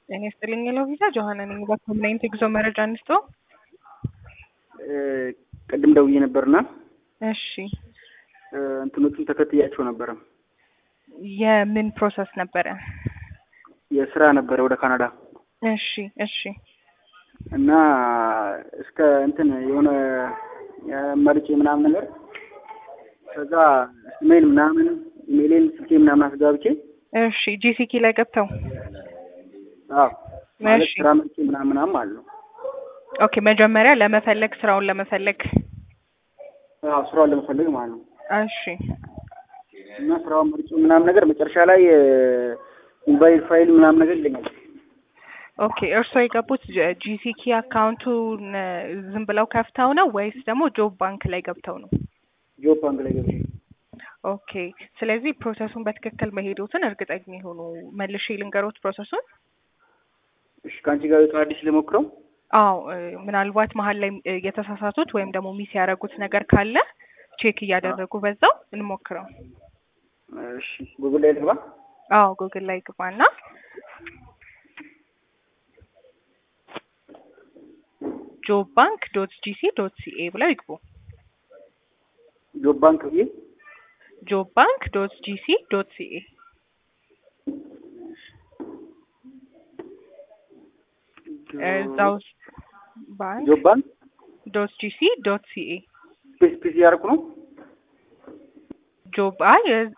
ጤና ይስጥልኝ ሎቪዛ ጆሀና ነኝ። በኮምናይንት የጉዞ መረጃ አንስቶ ቅድም ደውዬ ነበርና እሺ እንትኖቹን ተከትያቸው ነበረ። የምን ፕሮሰስ ነበረ? የስራ ነበረ ወደ ካናዳ እሺ እሺ እና እስከ እንትን የሆነ መርጬ ምናምን ነገር ከዛ ኢሜይል ምናምን ኢሜይሌን ስልኬ ምናምን አስጋብቼ እሺ ጂሲኪ ላይ ገብተው አዎ ማለት እሺ። ስራ መርጬ ምናምን ምናምን ማለት ነው። ኦኬ መጀመሪያ ለመፈለግ ስራውን ለመፈለግ አዎ ስራውን ለመፈለግ ማለት ነው። እሺ እና ስራውን መርጬ ምናምን ነገር መጨረሻ ላይ ኢንቫይት ፋይል ምናምን ነገር ይለኛል። ኦኬ እርስዎ የገቡት ጂሲኪ አካውንቱን ዝም ብለው ከፍተው ነው ወይስ ደግሞ ጆብ ባንክ ላይ ገብተው ነው? ጆብ ባንክ ላይ ገብቼ ኦኬ ስለዚህ ፕሮሰሱን በትክክል መሄዶትን እርግጠኛ የሆኑ መልሼ ልንገሮት ፕሮሰሱን። እሺ ከአንቺ ጋር አዲስ ልሞክረው። አዎ እ፣ ምናልባት መሀል ላይ እ፣ የተሳሳቱት ወይም ደግሞ ሚስ ያደረጉት ነገር ካለ ቼክ እያደረጉ በዛው እንሞክረው። እሺ ጉግል ላይ ልግባ። አዎ ጉግል ላይ ግባና ጆብ ባንክ ዶት ጂሲ ዶት ሲኤ ብለው ይግቡ። ጆብ ባንክ ብዬ ጆብ ባንክ ዶት ጂሲ ዶት ሲኤ እዛ ውስጥ ባንክ ጆብ ባንክ ዶት ጂሲ ዶት ሲኤ ስፔስ ስፔስ እያደረኩ ነው። ጆብ አይ